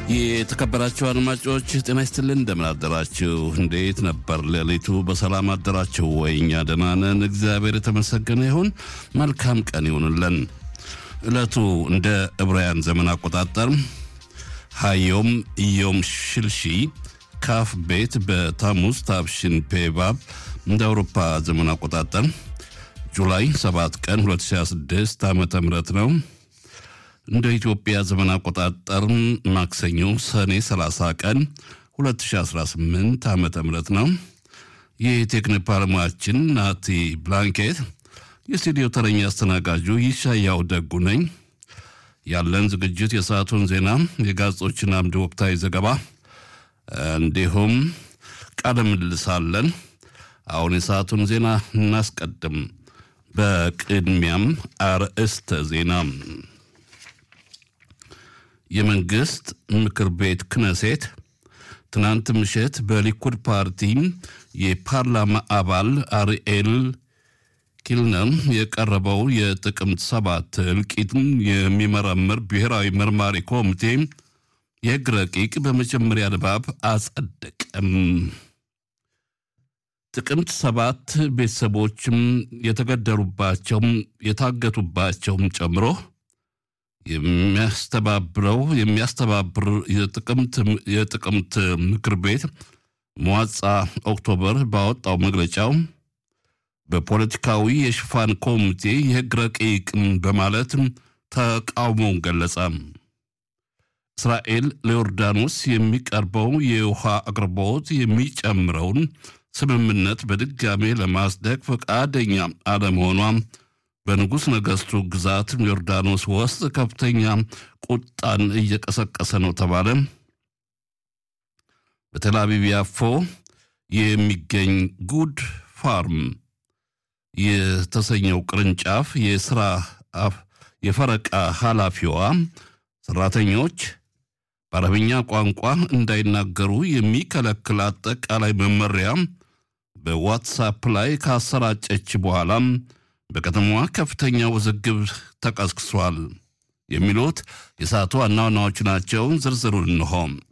የተከበራችሁ አድማጮች ጤና ይስጥልን፣ እንደምን አደራችሁ? እንዴት ነበር ሌሊቱ? በሰላም አደራችሁ ወይ? እኛ ደህና ነን፣ እግዚአብሔር የተመሰገነ ይሁን። መልካም ቀን ይሁንልን። ዕለቱ እንደ ዕብራውያን ዘመን አቆጣጠር ሀዮም ኢዮም ሽልሺ ካፍ ቤት በታሙዝ ታብሽን ፔባብ እንደ አውሮፓ ዘመን አቆጣጠር ጁላይ 7 ቀን 2026 ዓ ም ነው። እንደ ኢትዮጵያ ዘመን አቆጣጠር ማክሰኞ ሰኔ 30 ቀን 2018 ዓ ም ነው። የቴክኒክ ባለሙያችን ናቲ ብላንኬት፣ የስቱዲዮ ተረኛ አስተናጋጁ ይሻያው ደጉ ነኝ። ያለን ዝግጅት የሰዓቱን ዜና፣ የጋዜጦችን አምድ ወቅታዊ ዘገባ እንዲሁም ቃለ ምልልስ አለን። አሁን የሰዓቱን ዜና እናስቀድም። በቅድሚያም አርዕስተ ዜና የመንግስት ምክር ቤት ክነሴት ትናንት ምሽት በሊኩድ ፓርቲ የፓርላማ አባል አርኤል ኪልነር የቀረበው የጥቅምት ሰባት እልቂትን የሚመረምር ብሔራዊ መርማሪ ኮሚቴ የሕግ ረቂቅ በመጀመሪያ ንባብ አጸደቀም። ጥቅምት ሰባት ቤተሰቦችም የተገደሉባቸውም የታገቱባቸውም ጨምሮ የሚያስተባብረው የሚያስተባብር የጥቅምት ምክር ቤት መዋጻ ኦክቶበር ባወጣው መግለጫው በፖለቲካዊ የሽፋን ኮሚቴ የሕግ ረቂቅ በማለት ተቃውሞውን ገለጸ። እስራኤል ለዮርዳኖስ የሚቀርበው የውሃ አቅርቦት የሚጨምረውን ስምምነት በድጋሜ ለማጽደቅ ፈቃደኛ አለመሆኗ በንጉሥ ነገሥቱ ግዛት ዮርዳኖስ ውስጥ ከፍተኛ ቁጣን እየቀሰቀሰ ነው ተባለ። በቴል አቪቭ ያፎ የሚገኝ ጉድ ፋርም የተሰኘው ቅርንጫፍ የስራ የፈረቃ ኃላፊዋ ሰራተኞች በአረብኛ ቋንቋ እንዳይናገሩ የሚከለክል አጠቃላይ መመሪያ በዋትሳፕ ላይ ካሰራጨች በኋላም በከተማዋ ከፍተኛ ውዝግብ ተቀስቅሷል። የሚሉት የሰዓቱ ዋና ዋናዎቹ ናቸው። ዝርዝሩን እንሆ።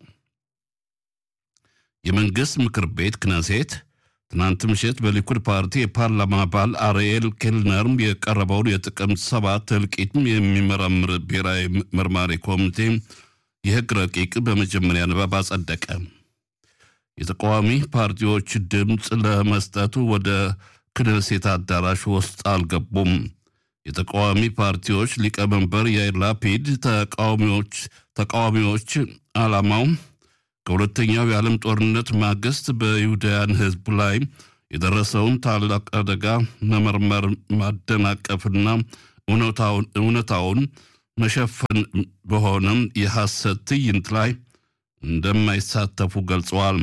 የመንግሥት ምክር ቤት ክነሴት ትናንት ምሽት በሊኩድ ፓርቲ የፓርላማ አባል አርኤል ኬልነር የቀረበውን የጥቅምት ሰባት እልቂት የሚመረምር ብሔራዊ መርማሪ ኮሚቴ የሕግ ረቂቅ በመጀመሪያ ንባብ አጸደቀ። የተቃዋሚ ፓርቲዎች ድምፅ ለመስጠቱ ወደ ክነሴት አዳራሽ ውስጥ አልገቡም። የተቃዋሚ ፓርቲዎች ሊቀመንበር ያይር ላፒድ ተቃዋሚዎች ተቃዋሚዎች ዓላማው ከሁለተኛው የዓለም ጦርነት ማግስት በይሁዳውያን ሕዝብ ላይ የደረሰውን ታላቅ አደጋ መመርመር፣ ማደናቀፍና እውነታውን መሸፈን በሆነም የሐሰት ትዕይንት ላይ እንደማይሳተፉ ገልጸዋል።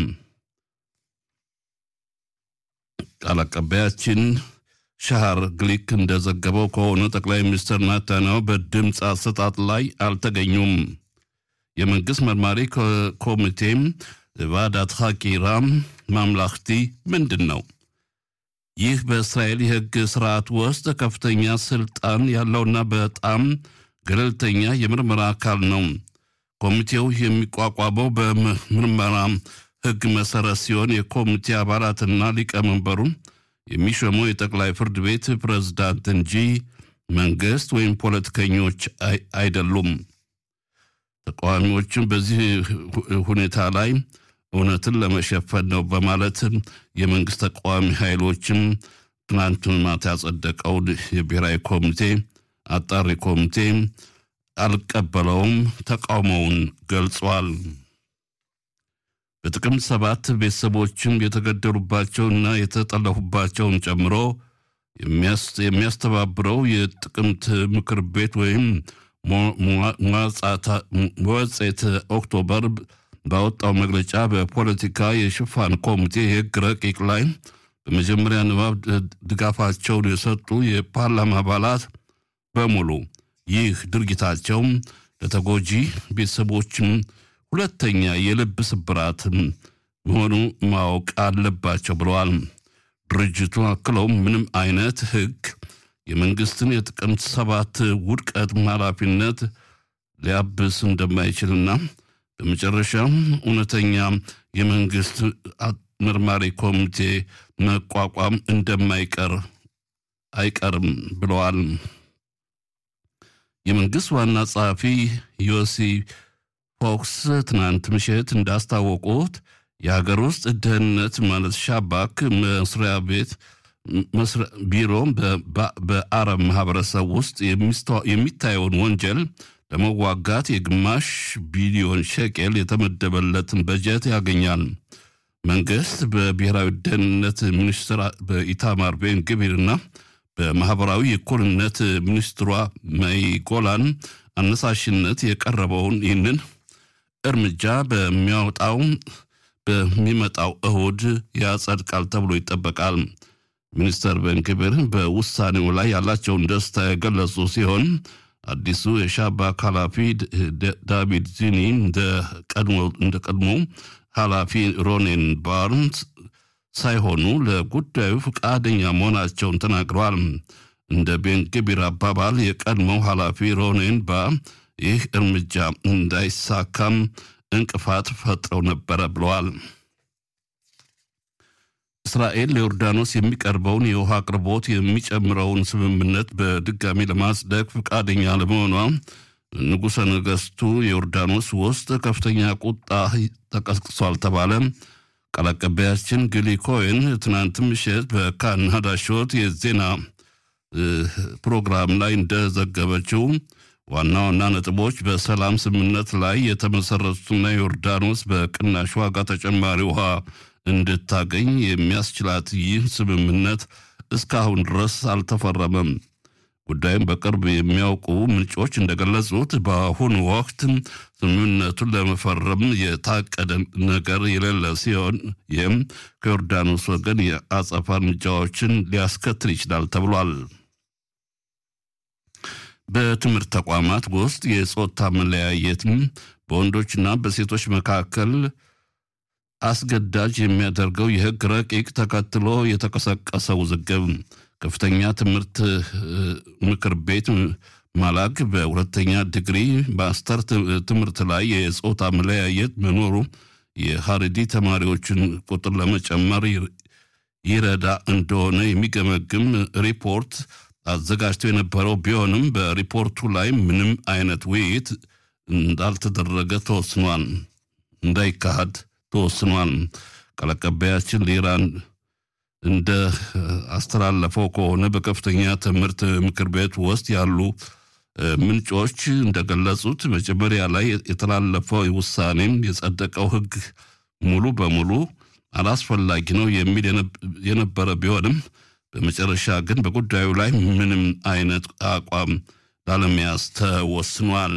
ቃል አቀባያችን ሻሃር ግሊክ እንደዘገበው ከሆነ ጠቅላይ ሚኒስትር ናታንያሁ በድምፅ አሰጣጥ ላይ አልተገኙም። የመንግሥት መርማሪ ኮሚቴም ቫዳት ሐቂራ ማምላክቲ ምንድን ነው? ይህ በእስራኤል የሕግ ስርዓት ውስጥ ከፍተኛ ስልጣን ያለውና በጣም ገለልተኛ የምርመራ አካል ነው። ኮሚቴው የሚቋቋመው በምርመራ ሕግ መሰረት ሲሆን የኮሚቴ አባላትና ሊቀመንበሩ የሚሾመው የጠቅላይ ፍርድ ቤት ፕሬዝዳንት እንጂ መንግስት ወይም ፖለቲከኞች አይደሉም። ተቃዋሚዎችም በዚህ ሁኔታ ላይ እውነትን ለመሸፈን ነው በማለት የመንግስት ተቃዋሚ ኃይሎችም ትናንት ማታ ያጸደቀውን የብሔራዊ ኮሚቴ አጣሪ ኮሚቴ አልቀበለውም፣ ተቃውሞውን ገልጿል። በጥቅምት ሰባት ቤተሰቦችም የተገደሉባቸውና የተጠለፉባቸውን ጨምሮ የሚያስተባብረው የጥቅምት ምክር ቤት ወይም መወጼት ኦክቶበር ባወጣው መግለጫ በፖለቲካ የሽፋን ኮሚቴ የሕግ ረቂቅ ላይ በመጀመሪያ ንባብ ድጋፋቸውን የሰጡ የፓርላማ አባላት በሙሉ ይህ ድርጊታቸው ለተጎጂ ቤተሰቦችም ሁለተኛ የልብ ስብራት መሆኑ ማወቅ አለባቸው ብለዋል። ድርጅቱ አክለው ምንም አይነት ሕግ የመንግስትን የጥቅምት ሰባት ውድቀት ኃላፊነት ሊያብስ እንደማይችልና በመጨረሻም እውነተኛ የመንግስት መርማሪ ኮሚቴ መቋቋም እንደማይቀር አይቀርም ብለዋል። የመንግስት ዋና ጸሐፊ ዮሲ ፎክስ ትናንት ምሽት እንዳስታወቁት የሀገር ውስጥ ደህንነት ማለት ሻባክ መስሪያ ቤት ቢሮ በአረብ ማህበረሰብ ውስጥ የሚታየውን ወንጀል ለመዋጋት የግማሽ ቢሊዮን ሸቄል የተመደበለትን በጀት ያገኛል። መንግስት በብሔራዊ ደህንነት ሚኒስትር በኢታማር ቤን ግቢርና በማህበራዊ እኩልነት ሚኒስትሯ መይ ጎላን አነሳሽነት የቀረበውን ይህንን እርምጃ በሚያወጣው በሚመጣው እሁድ ያጸድቃል ተብሎ ይጠበቃል። ሚኒስተር ቤንግቢር በውሳኔው ላይ ያላቸውን ደስታ የገለጹ ሲሆን አዲሱ የሻባክ ኃላፊ ዳቪድ ዚኒ እንደ ቀድሞ ኃላፊ ሮኔን ባርንስ ሳይሆኑ ለጉዳዩ ፈቃደኛ መሆናቸውን ተናግረዋል። እንደ ቤንግቢር አባባል የቀድሞው ኃላፊ ሮኔን ባ ይህ እርምጃ እንዳይሳካም እንቅፋት ፈጥረው ነበረ ብለዋል። እስራኤል ለዮርዳኖስ የሚቀርበውን የውሃ አቅርቦት የሚጨምረውን ስምምነት በድጋሚ ለማጽደቅ ፈቃደኛ ለመሆኗ ንጉሠ ነገሥቱ የዮርዳኖስ ውስጥ ከፍተኛ ቁጣ ተቀስቅሷል ተባለ። ቃል አቀባያችን ግሊ ኮይን ትናንት ምሽት በካን ሀዳሾት የዜና ፕሮግራም ላይ እንደዘገበችው ዋና ዋና ነጥቦች በሰላም ስምምነት ላይ የተመሰረቱትና ዮርዳኖስ በቅናሽ ዋጋ ተጨማሪ ውሃ እንድታገኝ የሚያስችላት ይህ ስምምነት እስካሁን ድረስ አልተፈረመም። ጉዳዩም በቅርብ የሚያውቁ ምንጮች እንደገለጹት በአሁኑ ወቅት ስምምነቱን ለመፈረም የታቀደ ነገር የሌለ ሲሆን ይህም ከዮርዳኖስ ወገን የአጸፋ እርምጃዎችን ሊያስከትል ይችላል ተብሏል። በትምህርት ተቋማት ውስጥ የጾታ መለያየትም በወንዶችና በሴቶች መካከል አስገዳጅ የሚያደርገው የሕግ ረቂቅ ተከትሎ የተቀሰቀሰ ውዝግብ ከፍተኛ ትምህርት ምክር ቤት ማላግ በሁለተኛ ዲግሪ ማስተር ትምህርት ላይ የጾታ መለያየት መኖሩ የሀረዲ ተማሪዎችን ቁጥር ለመጨመር ይረዳ እንደሆነ የሚገመግም ሪፖርት አዘጋጅቶ የነበረው ቢሆንም በሪፖርቱ ላይ ምንም አይነት ውይይት እንዳልተደረገ ተወስኗል እንዳይካሄድ ተወስኗል። ቃል አቀባያችን ለኢራን እንደ አስተላለፈው ከሆነ በከፍተኛ ትምህርት ምክር ቤት ውስጥ ያሉ ምንጮች እንደገለጹት መጀመሪያ ላይ የተላለፈው ውሳኔም የጸደቀው ሕግ ሙሉ በሙሉ አላስፈላጊ ነው የሚል የነበረ ቢሆንም በመጨረሻ ግን በጉዳዩ ላይ ምንም አይነት አቋም ላለመያዝ ተወስኗል።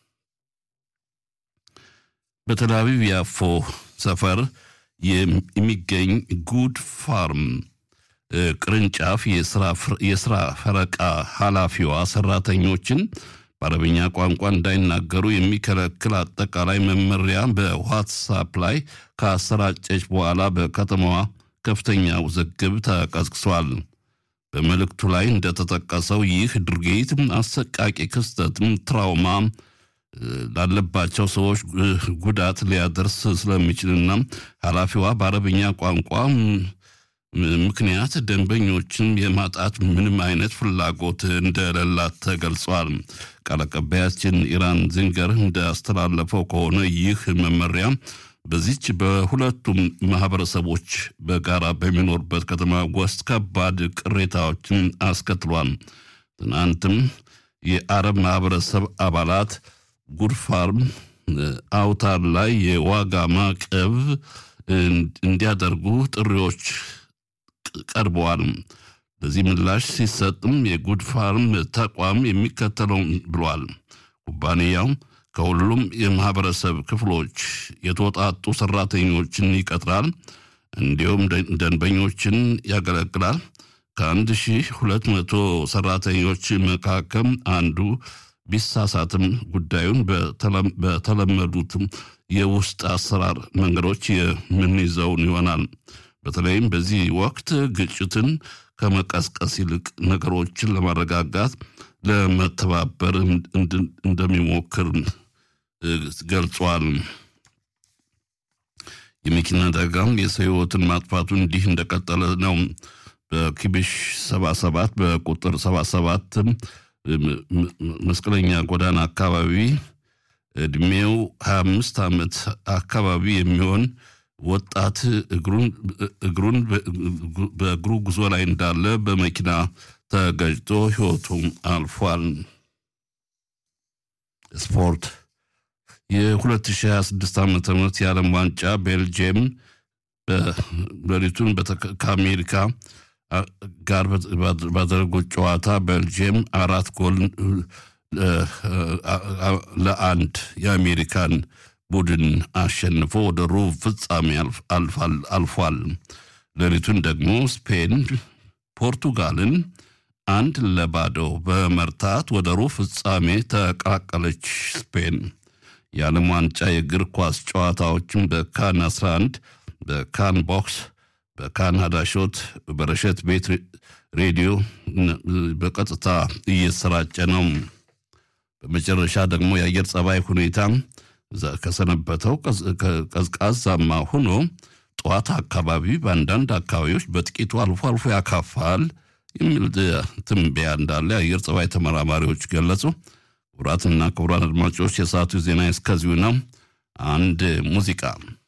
በቴል አቪቭ ያፎ ሰፈር የሚገኝ ጉድ ፋርም ቅርንጫፍ የስራ ፈረቃ ኃላፊዋ ሰራተኞችን በአረብኛ ቋንቋ እንዳይናገሩ የሚከለክል አጠቃላይ መመሪያ በዋትሳፕ ላይ ካሰራጨች በኋላ በከተማዋ ከፍተኛ ውዝግብ ተቀስቅሷል። በመልእክቱ ላይ እንደተጠቀሰው ይህ ድርጊት አሰቃቂ ክስተትም ትራውማ ላለባቸው ሰዎች ጉዳት ሊያደርስ ስለሚችልና ኃላፊዋ በአረብኛ ቋንቋ ምክንያት ደንበኞችን የማጣት ምንም አይነት ፍላጎት እንደሌላት ተገልጿል። ቃል አቀባያችን ኢራን ዚንገር እንዳስተላለፈው ከሆነ ይህ መመሪያ በዚች በሁለቱም ማህበረሰቦች በጋራ በሚኖርበት ከተማ ውስጥ ከባድ ቅሬታዎችን አስከትሏል። ትናንትም የአረብ ማህበረሰብ አባላት ጉድ ፋርም አውታር ላይ የዋጋ ማዕቀብ እንዲያደርጉ ጥሪዎች ቀርበዋል። ለዚህ ምላሽ ሲሰጥም የጉድ ፋርም ተቋም የሚከተለውን ብሏል። ኩባንያው ከሁሉም የማህበረሰብ ክፍሎች የተወጣጡ ሰራተኞችን ይቀጥራል፣ እንዲሁም ደንበኞችን ያገለግላል። ከአንድ ሺህ ሁለት መቶ ሰራተኞች መካከል አንዱ ቢሳሳትም ጉዳዩን በተለመዱትም የውስጥ አሰራር መንገዶች የምንይዘውን ይሆናል። በተለይም በዚህ ወቅት ግጭትን ከመቀስቀስ ይልቅ ነገሮችን ለማረጋጋት ለመተባበር እንደሚሞክር ገልጿል። የመኪና አደጋም የሰው ሕይወትን ማጥፋቱ እንዲህ እንደቀጠለ ነው። በኪቢሽ 77 በቁጥር 77 መስቀለኛ ጎዳና አካባቢ እድሜው 25 ዓመት አካባቢ የሚሆን ወጣት እግሩን በእግሩ ጉዞ ላይ እንዳለ በመኪና ተገጭቶ ሕይወቱ አልፏል። ስፖርት የ2026 ዓ ም የዓለም ዋንጫ ቤልጅየም ሌሊቱን ከአሜሪካ ጋር ባደረጉት ጨዋታ ቤልጅየም አራት ጎል ለአንድ የአሜሪካን ቡድን አሸንፎ ወደ ሩብ ፍጻሜ አልፏል። ሌሊቱን ደግሞ ስፔን ፖርቱጋልን አንድ ለባዶ በመርታት ወደ ሩብ ፍጻሜ ተቀላቀለች። ስፔን የዓለም ዋንጫ የእግር ኳስ ጨዋታዎችን በካን 11 በካን ቦክስ በካናዳ ሾት በረሸት ቤት ሬዲዮ በቀጥታ እየሰራጨ ነው። በመጨረሻ ደግሞ የአየር ጸባይ ሁኔታ ከሰነበተው ቀዝቃዛማ ሆኖ ጠዋት አካባቢ በአንዳንድ አካባቢዎች በጥቂቱ አልፎ አልፎ ያካፋል የሚል ትንበያ እንዳለ የአየር ጸባይ ተመራማሪዎች ገለጹ። ክቡራትና ክቡራን አድማጮች የሰዓቱ ዜና እስከዚሁ ነው። አንድ ሙዚቃ